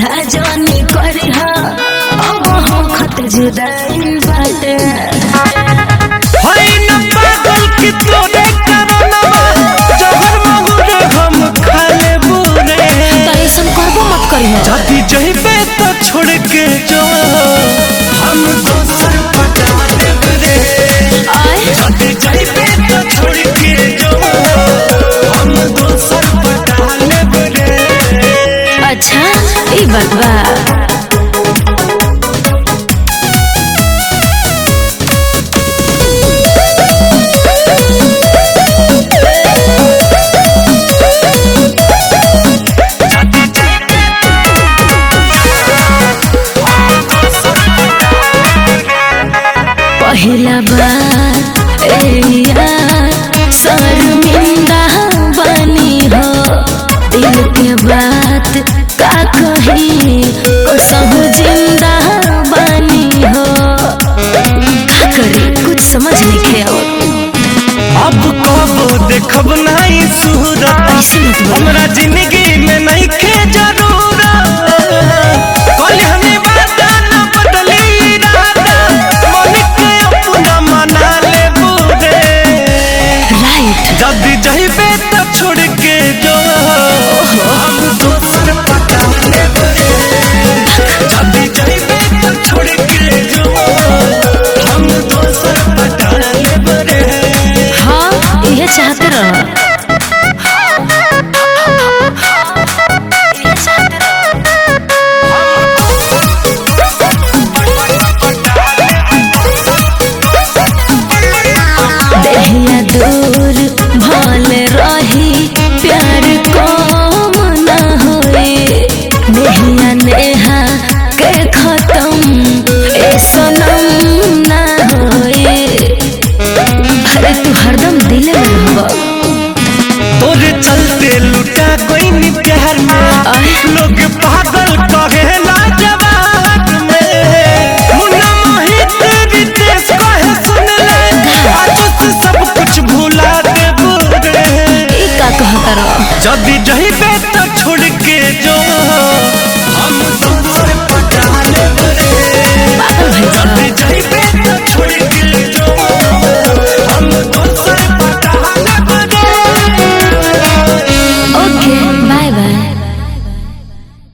सीधा जानी करी हा अब हो खत जुदाई बाटे हई न पागल की तोरे करनवा जहर महुरे हम खा लेबू रे तो ऐसा करबो मत करी हा जदी जइबे तो छोड़ के जो हम दोसर पटा देब रे आए जदी जइबे तो छोड़ के जो हम दोसर पटा लेब रे अच्छा ई बात बा पहला बार ए यार शर्मिंदा बनी हो दिल के बात का कही कसम जिंदा बनी हो का करी कुछ समझ नहीं खे अब कबो देखब नहीं सूरत ऐसे मत बोलो हमरा जिंदगी में नहीं खे जरूरत